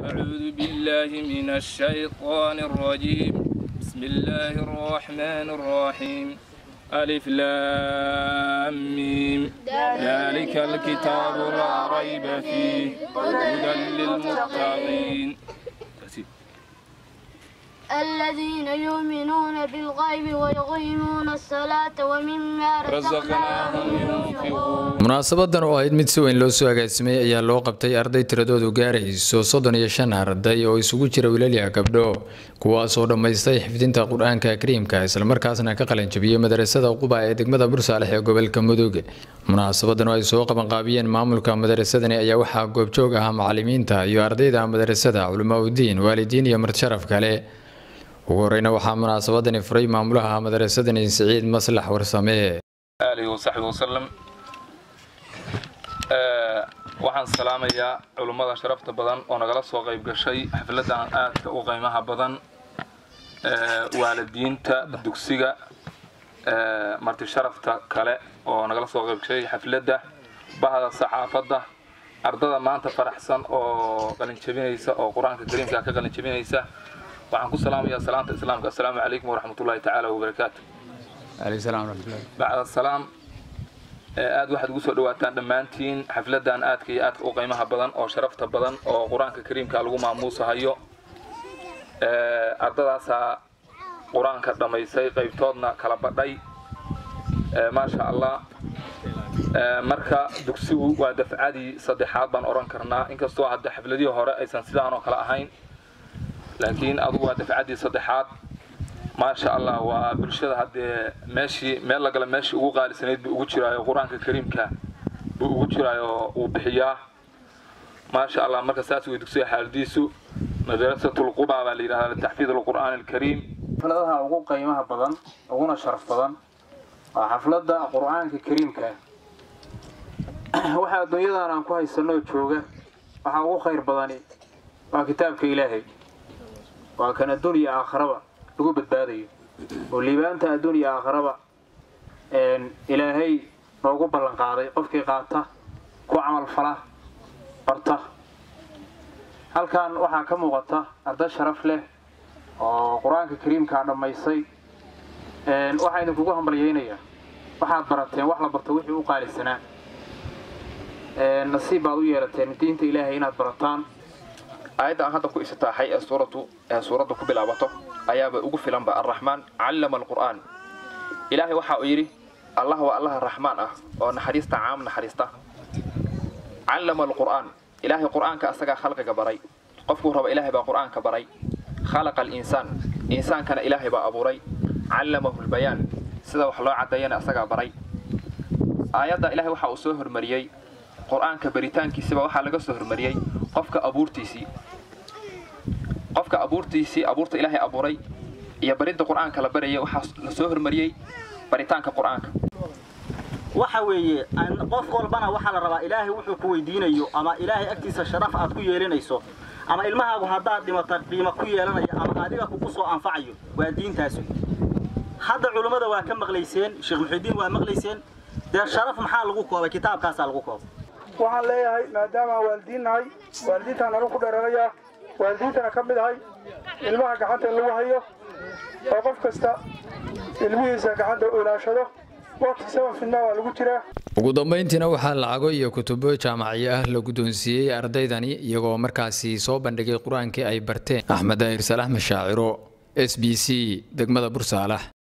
أعوذ بالله من الشيطان الرجيم بسم الله الرحمن الرحيم ألف لام ميم ذلك الكتاب لا ريب فيه هدى للمتقين الذين يؤمنون بالغيب ويقيمون الصلاة ومما رزقناهم ينفقون munaasabadan oo ahayd mid si weyn loo soo agaasimay ayaa loo qabtay arday tiradoodu gaarayso soddon iyo shan arday oo isugu jira wilalya gabdho kuwaasoo dhammaystay xifdinta qur-aanka kariimka islamarkaasna ka qalanjabiyey madarasada quba ee degmada bursaalex ee gobolka mudug munaasabadan oo ay soo qabanqaabiyeen maamulka madarasadani ayaa waxaa goobjoog ahaa macalimiinta iyo ardayda madarasada culamaa udiin waalidiin iyo martisharaf kale ugu horeyna waxaa munaasabadani furay maamulaha madarasadani siciid maslax warsame آله وصحبه وسلم waxaan salaamayaa culummada sharafta badan oo nagala soo qayb gashay xafladan aadka u qiimaha badan waalidiinta dugsiga marti sharafta kale oo nagala soo qayb gashay xafladda bahda saxaafadda ardada maanta faraxsan oo qalinjabinaysa oo qur-aanka kariimka ka qalinjabinaysa waxaan ku salaamayaa salaanta islaamka assalaamu calaykum waraxmatullaahi tacaala wabarakaatu bacda salaam aad waxaad ugu soo dhawaataan dhammaantiin xafladan aadka iyo aadka u qiimaha badan oo sharafta badan oo qur-aanka kariimka lagu maamuusahayo ardadaasaa qur-aanka dhammaysay qaybtoodna kala badhay maasha allah marka dugsigu waa dafcadii saddexaad baan odhan karnaa inkastoo hadda xafladihii hore aysan sidaan oo kale ahayn laakiin adugu waa dafcaddii saddexaad maasha allah waa bulshada haddee meeshii meel la gala meeshii ugu qaalisanayd buu ugu jiraayo qur-aanka kariimka buu ugu jiraayo uu bixiyaa maasha allah marka saas way dugsiga xaaladiisu madrasatul quba baa la yidhahdaa litaxfiid alqur'aan alkariim xafladaha ugu qiimaha badan uguna sharaf badan waa xafladda qur-aanka kariimka waxa adduunyadan aan ku haysanoo jooga waxaa ugu khayr badani waa kitaabka ilaahay waa kan adduun iyo aakhiraba lagu badbaadayo oo liibaanta adduun iyo aakhiraba ilaahay noogu ballan qaaday qofkii qaata ku camal fala barta halkan waxaa ka muuqata arday sharaf leh oo qur-aanka kariimkaa dhammaysay waxaa idinkugu hambalyaynayaa waxaad barateen wax la barto wixii u qaalisanaa nasiib baad u yeelateen diinta ilaahay inaad barataan aayadda aan hadda ku isitaaxay ee suuratu ee suuradda ku bilaabato ayaaba ugu filanba arraxmaan callama alqur'aan ilaahay waxa uu yidhi allah waa allaha raxmaan ah oo naxariista caam naxariista callama alqur'aan ilaahay qur'aanka asagaa khalqiga baray qofkuu raba ilaahay baa qur'aanka baray khalaqa alinsaan insaankana ilaahay baa abuuray callamahu lbayaan sida wax loo caddeeyana asagaa baray aayadda ilaahay waxa uu soo hormariyey qur'aanka baritaankiisiba waxaa laga soo hormariyey qofka abuurtiisii qofka abuurtiisii abuurta ilaahay abuuray iyo baridda qur'aanka la barayay waxaa la soo hormariyey baritaanka qur'aanka waxa weeye qof walbana waxaa la rabaa ilaahay wuxuu ku weydiinayo ama ilaahay agtiisa sharaf aad ku yeelinayso ama ilmahaagu haddaad dhimata qiimo ku yeelanayo ama adiga kugu soo anfacayo waa diintaas hadda culummada waa ka maqlayseen sheekh muxidiin waa maqlayseen dee sharaf maxaa lagu koobay kitaabkaasaa lagu koobay waxaan leeyahay maadaama aan waalidiin nahay waalidiintaan nala ku dheeranayaa waalidiintana ka mid ahay ilmaha gacanta in lagu hayo oo qof kasta ilmihiisa gacanta u ilaashado waqti saban fidnaa waa lagu jiraa ugu dambeyntiina waxaa lacago iyo kutubo jaamaciyo ah la guddoonsiiyey ardaydani iyagoo markaasi soo bandhigay qur-aankii ay barteen axmed daahir salax mashaaciro s b c degmada bursaalax